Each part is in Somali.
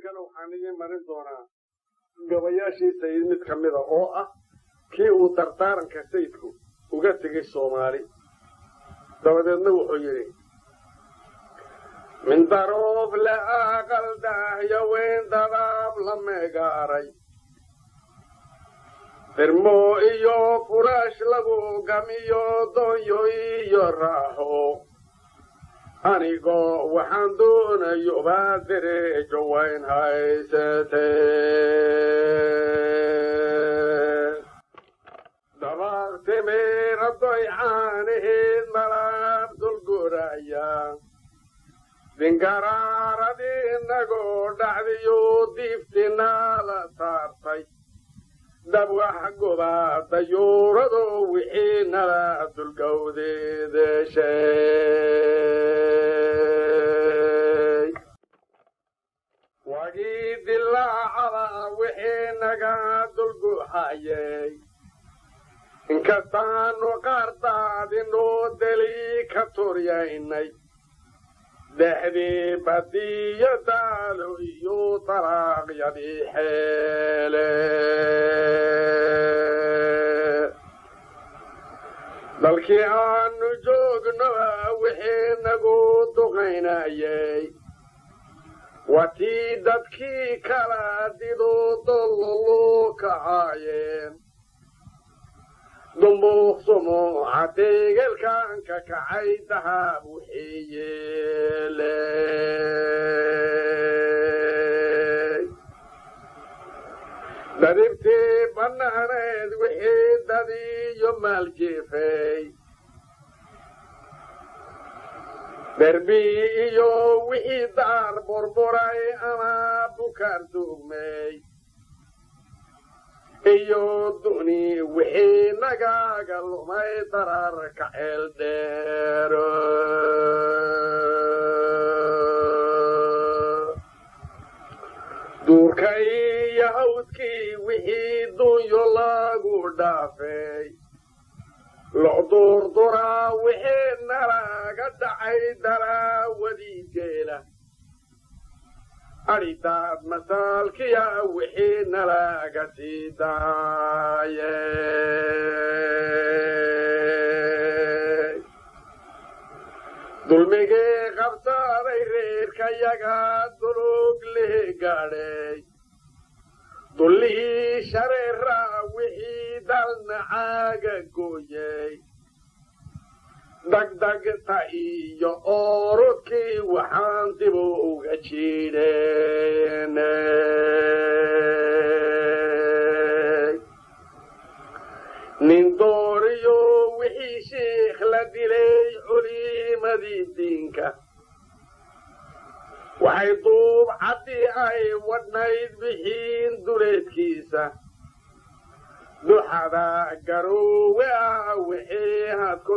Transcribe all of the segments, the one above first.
iminkana waxaan idiin marin doonaa gabayaashii sayid mid ka mida oo ah kii uu dardaaranka sayidku uga tegay soomaali dabadeedna wuxuu yidhi min daroof la aqal daahyo weyn dadaab la meegaaray firmo iyo furaash lagu gamiyo doonyo iyo raaxo anigoo waxaan doonayo baa dereejo wayn haysatee dabaaq timiira doycaanaheed malaab dulguraya dingaraarad inagoo dhacdiyo diiftinala saartay dabwax gobaa dayuurado wixii nala dulgowdeedeshay wagii dilaacada wixii naga dulguxayay inkastaanu qaardaadinoo deli ka turyaynay dexdii badiyo daalo iyo dalaaqyadii xeele dalkii aanu joognoa wixii nagu duqaynayay watii dadkii kala dido dollolu kacaayeen dumbuuq sumuuca deegelkan ka kacay dahab wixii yeeley dadibtii bannaaneed wixii dadiyo maaljeefay derbi iyo wixii daar burburay ama bukaar duugmay iyo duni wixii nagaaga lumay dararka ceel dheero duurka iyo hawdkii wixii dunyo lagu dhaafay locduurduraa wixii nalaga dhacay dalaawadii geela adhidaad masaalkiya wixii nalaga sii daaye dulmigii qabsaaday reerkayaga dulug leh gaadhay dullihii shareeraa wixii dalnacaaga gooyey dagdagta iyo oorudkii waxaan dib uga jiidheenay nin dooriyo wixii shiikh la dilay culimadii diinka waxay duub caddii ay wadhnayd bixiin duleedkiisa duxada garoowe ah wixii had ku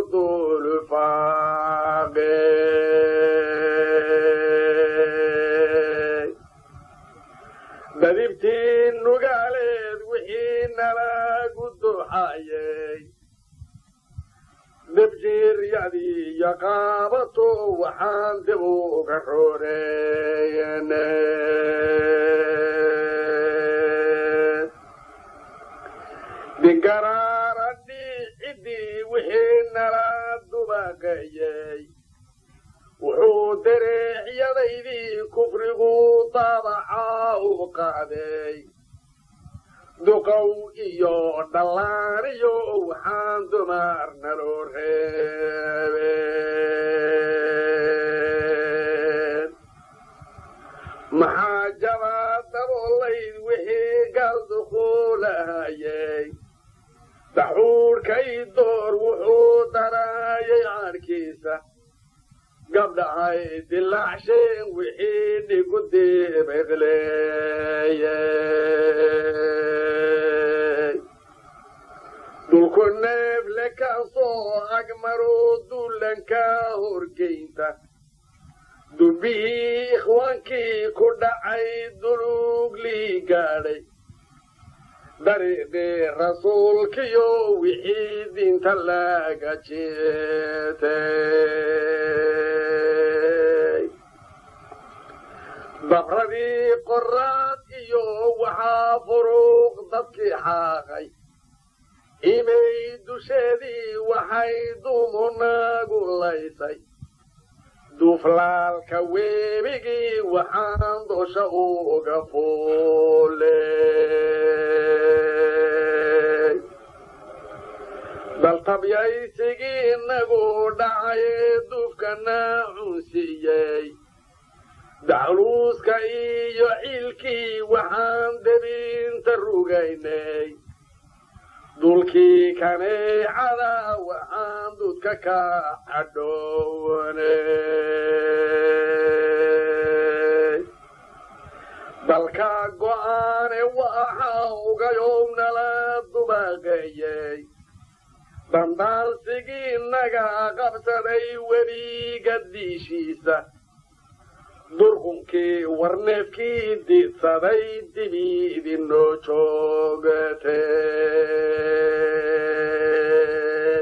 duulufaaqey dadibtii nugaaleed wixii nalagu duxayey debjiiryadii iyo qaabato waxaan dib uga rooreeyenay digaraarandhii ciddii wixii nala dubaqeeyey wuxuu dareexyadaydii kufrigu daabacaa u qaaday duqow iyo dhallaaniyo waxaan dumar naloo reebeen maxaa jabaa daboolayd wixii gaal dukuulahayey daxuurkay door wuxuu daraayay caadhkiisa gabdhahay dilaacshen wixii dhigu dibeqleeyey dhulku neefle kaasoo agmaroo duulanka horgeynta dubbihii ikhwaankii ku dhacay duluuglii gaadhay dariiqii rasuulkiyo wixii diinta laga jeetay dabradii qoraad iyo waxaa furuuq dadkii xaaqay imay dusheedii waxay dumunagu laysay duuflaalka weebigii waxaan dosha uga fuuley daltabyaysigii inagu dhacaye duufkana cunsiiyey dacluuska iyo ciilkii waxaan debinta rugaynay dulkii kaneecada waxaan dudka ka cadhownay dalka go'aane waxa ugayowmnala dubaqeeyey dandaarsigii naga qabsaday webiga diishiisa durqunkii warneefkii diidsaday dibi idinoo joogatay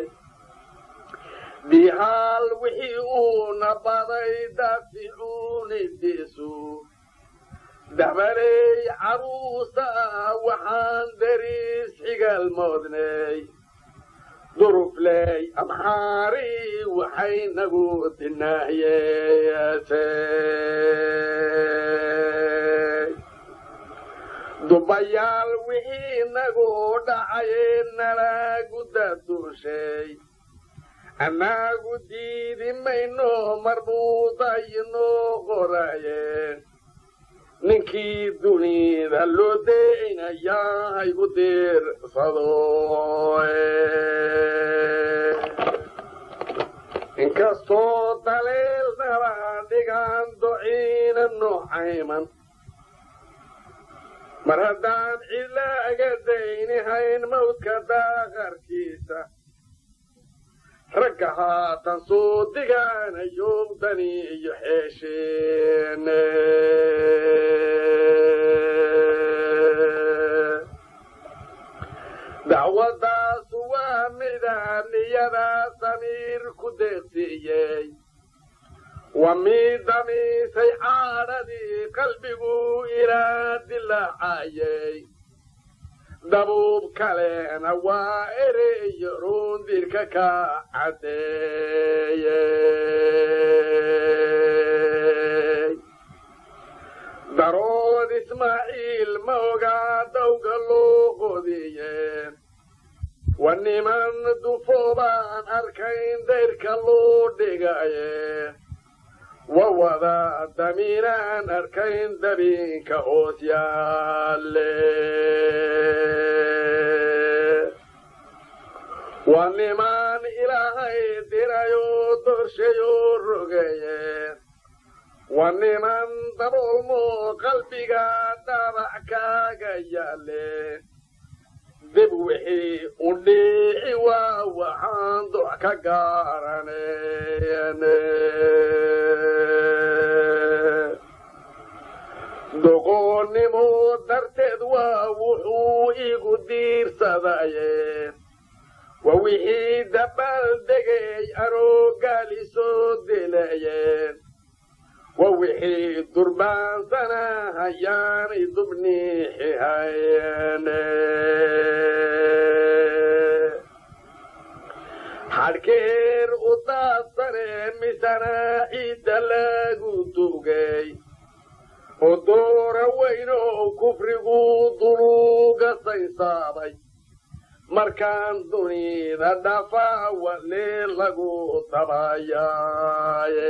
dihaal wixii uuna baday daaficuunidiisu dabaley caruusa waxaan dariis xigal moodnay durufley amxaari waxay nagu dinaahyeesay dubayaal wixii nagu dhacaye nalagu daduushay annagu diidi mayno marbuudaynoo qorayeen ninkii dunida loo deynayaa haygu diirsado inkastoo daleel nala dhigaan dociina noocayman mar haddaan cidlaaga daynihayn mawdka daaqarkiisa ragga haatan soo digaanayo dani iyo xeesheene dacwadaasu waa midaan niyada samiir ku deeqsiiyey waa mid damiisay caadhadii qalbigu ilaa dilaacayey dabuub kalena waa ereyo rundirka ka caddeeyey darood ismaaciil ma ogaa dawga loo qodiyeen waa niman dufoobaan arkayn dayrka loo dhigaye wa wada damiinaan arkayn dabinka hoos yaalle waa niman ilaahay dirayoo dorshayoo rogaye waa niman daboolmoo qalbiga dhabac kaaga yaale dib wixii u dhiici waa waxaan dox ka garanayne doqoonnimo darteed waa wuxuu igu diirsadaye waa wixii dabaal degay aroogaali soo dilayeen waa wixii durbaansana hayaanay dubniixihayene xadhkeer u daadsane misana ciidda lagu dugay oo doora weynow kufrigu duluuga saysaabay markaan dunida dhafaa walee lagu dabayaaye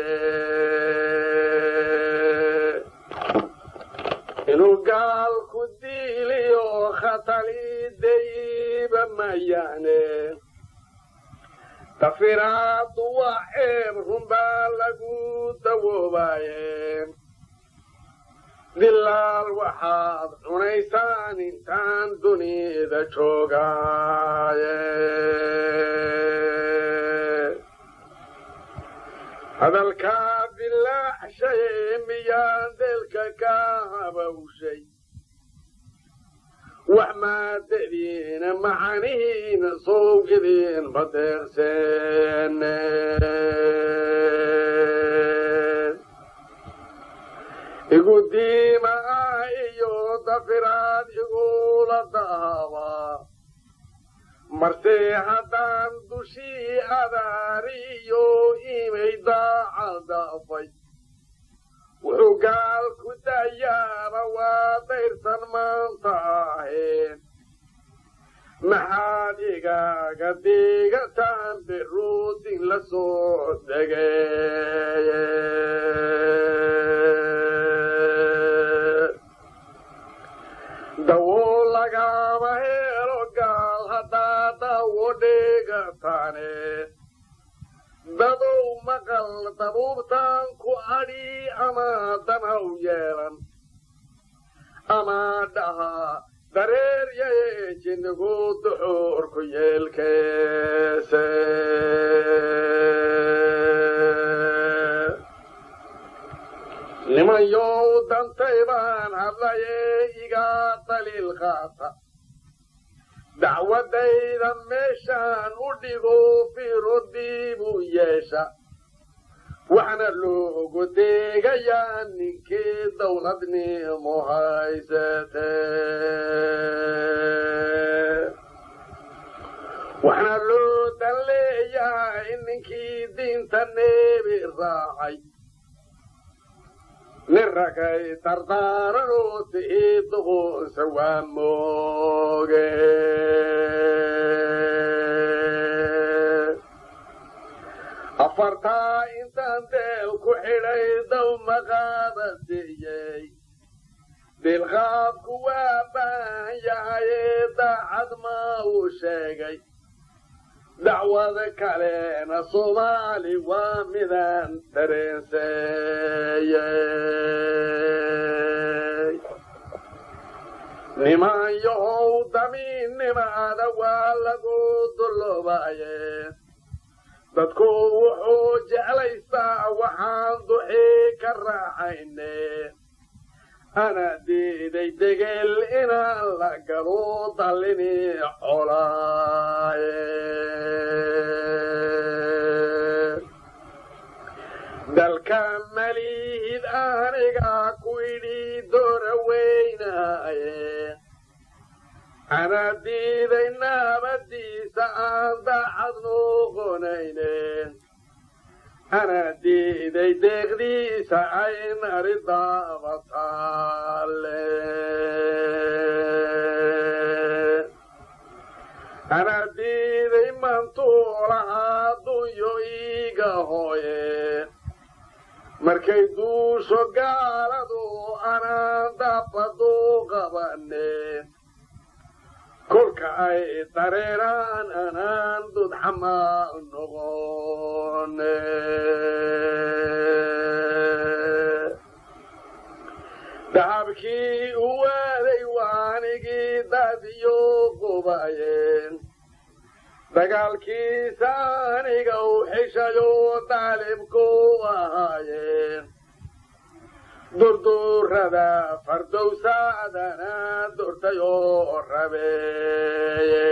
inuu gaalku diiliyo khatalidayiba mayaane tafiraadu waa ceeb runbaa lagu dawoobaye dilaal waxaad cunaysaan intaan dunida joogaaye hadalkaa bilaacshaye miyaan deelka ka habawshay wax maadadiina macanihiina sowgidiin badeerseene igu diima ah iyo dafiraad igula daaba marse haddaan dushii adaariyo imay daacadafay wuxuu gaal ku dayaaba waa dayrsan maanta aheen maxaad igaaga digataan biruudin la soo degey dawo lagama helo gaal haddaa dawo dhigataane dadow maqal dabuubtaan ku adhi ama danhaw yeelan ama dhaha dareer yaye jinnigu duxuurku yeelkeese nimanyow dantay baan hadlaye igaa daliil qaata dacwadaydan meeshaan u dhigo firodii buu yeesha waxna loogu deegayaa ninkii dawladnimo haysate waxna loo dan leeyahay ninkii diinta neebi raacay nin ragay dardaaranoo ti'ii duqunsa waa mooge afartaa intaan deel ku xidhay daw maqaaba siiyey dilqaabku waa baahan yahayee daacad maa uu sheegay dacwada kalena soomaali waa midaan dareenseeyey niman yahow damiinnimaada waa lagu dulloobaye dadku wuxuu jeclaystaa waxaan duxii ka raaxayne ana diiday degel inaan la galo dallini colaaye dalka malihid aniga ku idhi doora weynaaye ana diiday naabadiisa aan daacad noqonayne ana diiday deeqdiisa ay nari daabataale ana diiday mantuulahaa dunyo iiga hooye markay duusho gaaladu anaan dabadu qabane kolka ay dareeraan anaan dudxamaal noqone dahabkii u waaday waanigii daadiyo qubayeen dagaalkiisa aniga u xishayo daalibku ahaayeen durdurada fardowsaadana durtayoo rabeeye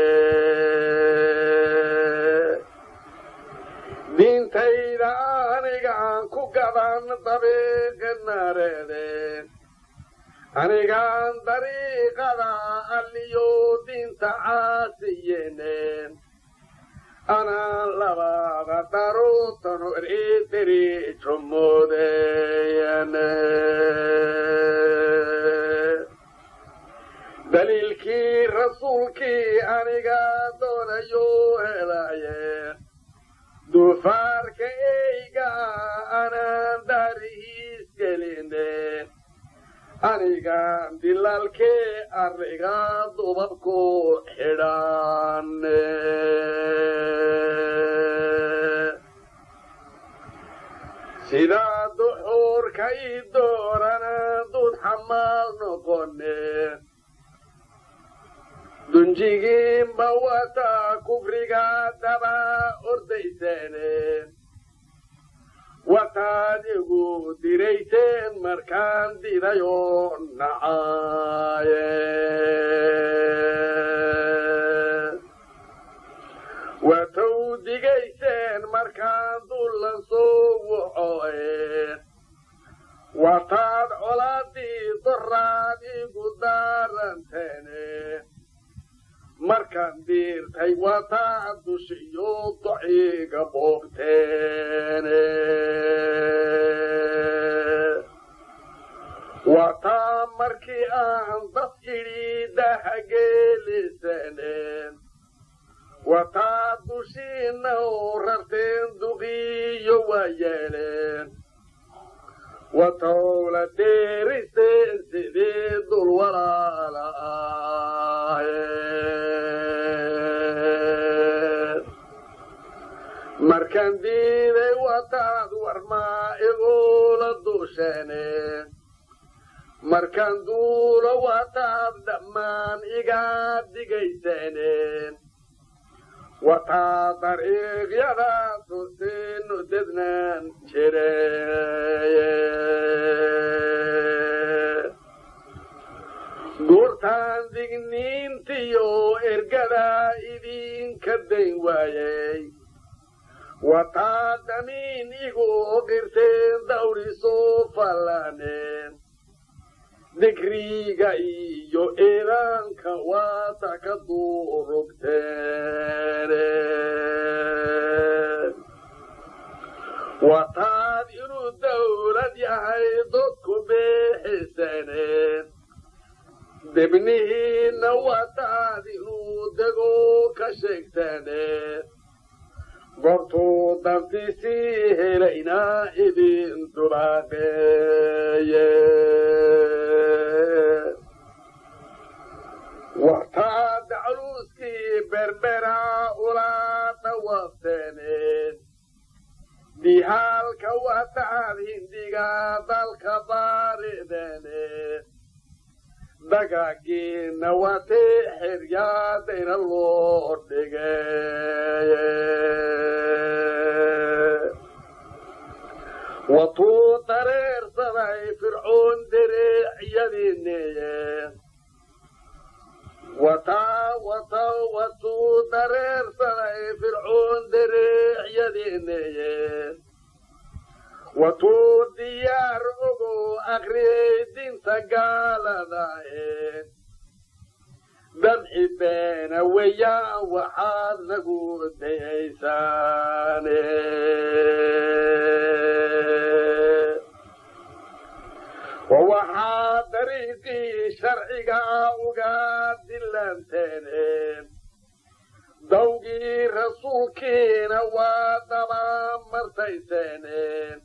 diintayda anigaan ku gaban dabiiqinareedeen anigaan dariiqada alliyo diinta caasiyeeneen anaan labada daruutanu eriteri jumoodeeyane daliilkii rasuulkii aniga doonayo helaye duufaarka eyga anaan daarihiis geline anigaan dilaalkee arriga dubabku xidhaane sidaa duxuurka ii doorana dud xamaal noqone dunjigiinba wataa kufriga daba ordayseene wataad igu dirayseen markaan didayoo nacaaye watow digayseen markaan dullan soo wuxooye wataad colaa igu daaranteene markaan diirtay wataa dushiyo dociga boobteene wataa markii aan dad idhi dahageelisane wataa dushiina u rarteen duqiyo waa yeeleen watowla deeriseen sidii dul walaala ahayd markaan diiday wataad warmaa igula dusheeneen markaan duulo wataad dhammaan igaa digaysaneen wataa dariiqyada tusiinu dednaan jireye guurtaan digniintiyo ergada idinka dayn waayey wataa damiin igu qirteen dawrisoo fallaneen digriga iyo eedaanka waata ka duurugteene wataad inuu dawlad yahay dadku beexisaneen debnihiinna wataad inuu dego ka sheegtaneen goortuu dantiisii helaynaa idin dulaaqeeye wartaad caluuskii berbera ula dhawaabteeneen dihaalka wataad hindiga dalka baarideeneen dagaagiina watee xeryaadayna loo dhigeye watuu dareersaday fircoon dereecyadiineeye wataa wata watuu dareersaday fircoon dereecyadiineeye watuu diyaar ogo akriyey dinta gaaladae damci beena weeyaan waxaad nagu dayaysaane waxaa dariiqii sharciga uga dilanteene dawgii rasuulkiina waa daba martayseene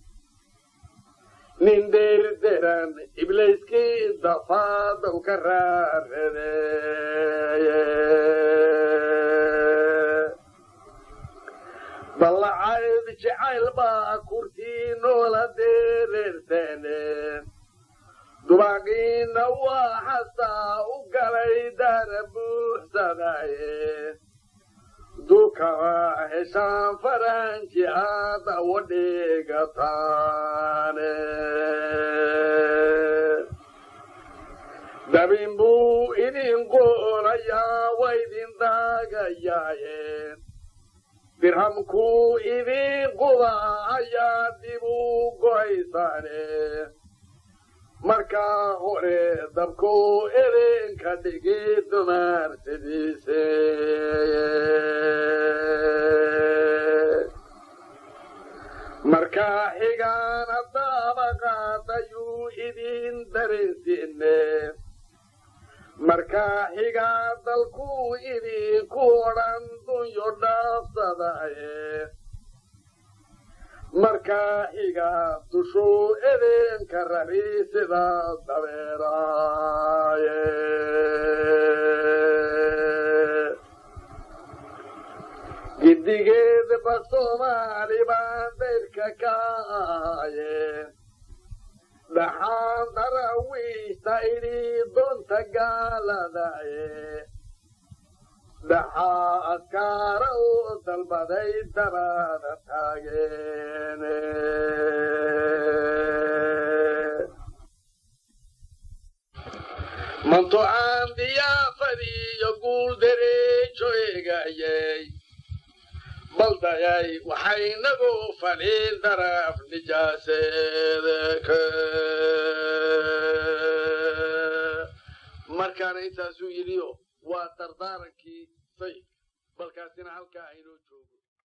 nin deerderan ibliiskii dafaadow ka raaradeeye ballacayd jacayl baa kurtii noola deereerteene dubaaqiina waa xasaa u galay daara buuxsadaye dukaa heshaan faranji aada wadhigataane dabin buu idin qoolayaa wa idin daagayaaye dirhamkuu idin quba ayaa dib u go'aysaane markaa hore dabkuu idinka dhigi dumaarsidiise markaa xigaana daabaqaadayuu idin dareensiine markaa xigaa dalkuu idinku odhan dunyo dhaafsadaye markaa xigaa dushuu idinka rari sida dabeeraaye giddigeedba soomaali baan dayrka ka ahaye dhaxaan darawiishta idhi doonta gaaladaye dhaxaa askaara u dalbaday dabada taageene mantucaan diyaafadiiyo guul dereejo eegayey baldayay waxaynagu fadhiin daraf nijaaseedeke markaana intaasuu yidhiyo waa dardaarankii sayidka balkaasina halkaa aynoo joogo